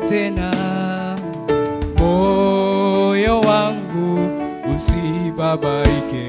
tena, moyo wangu usibabaike.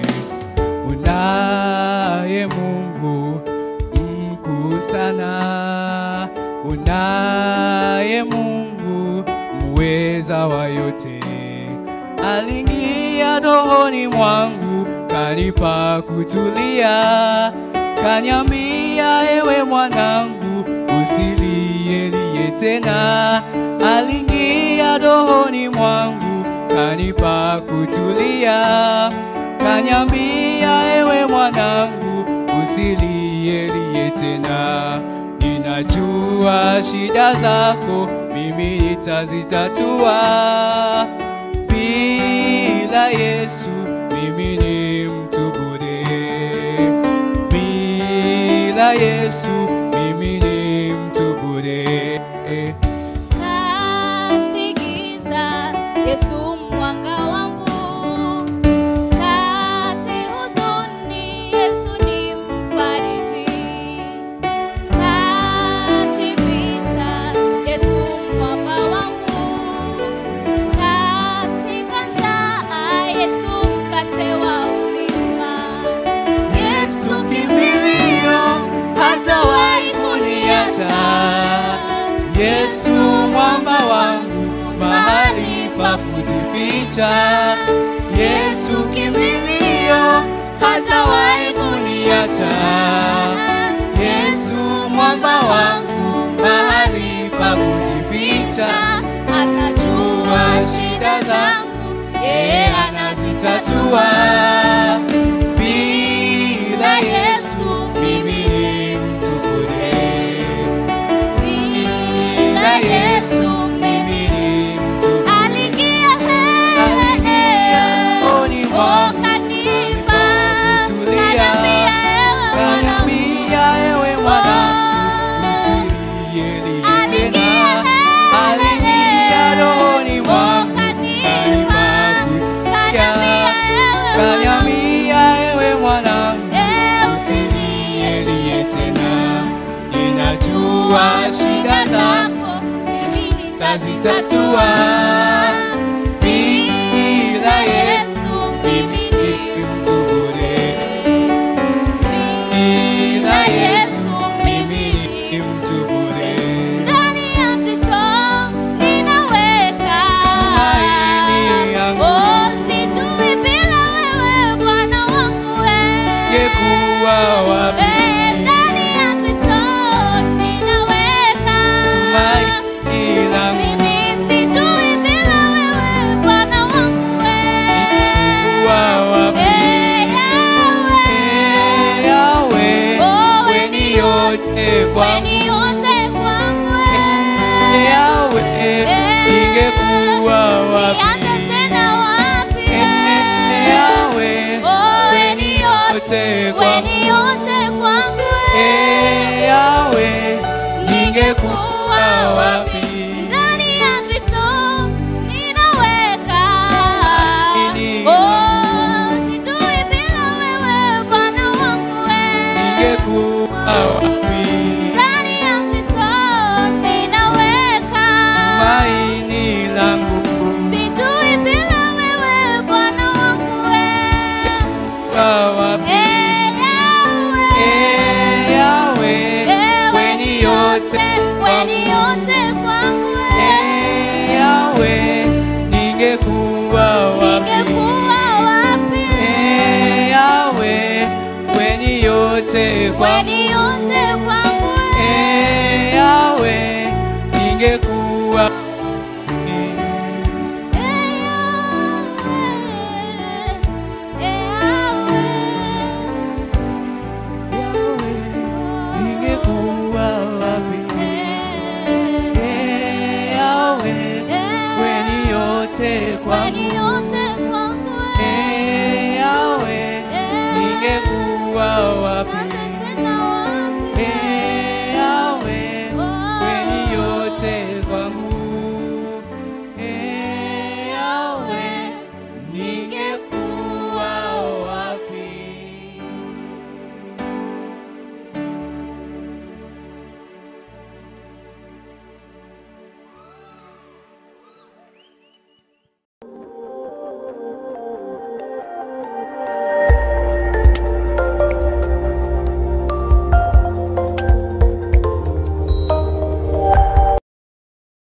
Unaye Mungu mkuu sana, unaye Mungu muweza wa yote. Aliingia rohoni mwangu, kanipa kutulia, kanyambia, ewe mwanangu, usilielie tena. Aliingia rohoni mwangu, kanipa kutulia, kanyambia, ewe mwanangu, usilielie tena. Ninajua shida zako, mimi nitazitatua. Bila Yesu mimi ni mtu bure. Bila Yesu mimi ni mtu bure. Kati giza, Yesu mwanga wangu. Kati huzuni, Yesu ni mfariji. Kati vita, Yesu mwamba wangu. Katika njaa, Yesu mkate wa uzima. Yesu kimbilio, hatawahi kuniacha. Yesu mwamba wangu, mahali pa kujificha. Yesu kimbilio, hatawahi kuniacha. Yesu mwamba wangu, mahali pa kujificha. Anajua shida zangu, yeye anazitatua. Bila Yesu mimi ni mtu bure. Bila Yesu mimi ni mtu bure. Aliingia Aliingia rohoni mwangu, kanipa, kutulia, kaniambia, ewe mwanangu, Kaniambia ewe mwanangu, usilielie tena. Aliingia rohoni mwangu, kanipa kutulia. Kaniambia ewe mwanangu, usilielie tena. Ninajua shida zako tazitatua. Bila Yesu mimi ni mtu bure. Bila Yesu mimi ni mtu bure. Ndani ya Kristo ninaweka Tumaini yangu. Oh, sijui bila wewe Bwana wangu wewe. Ningekuwa wapi? Eh, ndani ya Kristo ninaweka Tumaini langu. Mimi sijui bila wewe Bwana wangu wewe. Ningekuwa wapi? Eh, Yahweh. Eh, Yahweh, Oh, wewe ni yote kwangu. Weni yote kwangu wewe. Eh, Yahweh, ningekuwa wapi? Nianze tena wapi? Eh, Yahweh, Oh, wewe ni yote kwangu. weni yote kwangu Eh, Yahweh, ningekuwa wapi? Ndani ya Kristo ninaweka. Ini- Oh, sijui bila wewe Bwana wangu wewe. Ningekuwa wapi? Ndani ya Kristo ninaweka. Tumaini langu Sijui bila wewe Bwana wangu wewe. kwa wapi? Eh, Yahweh. Eh, Yahweh, Eh, wewe ni yote weni yote kwangu wewe. Eh, Yahweh, ningekuwa wapi? Ningekuwa wapi? Eh, Yahweh, wewe ni yote kwangu. Weni yote kwangu wewe. Eh, Yahweh, ningekuwa wapi? Yahweh, ningekuwa wapi? Eh, Yahweh, wewe ni yote kwangu. Eh, Yahweh, ningekuwa wapi? Eh, Yahweh, wewe ni yote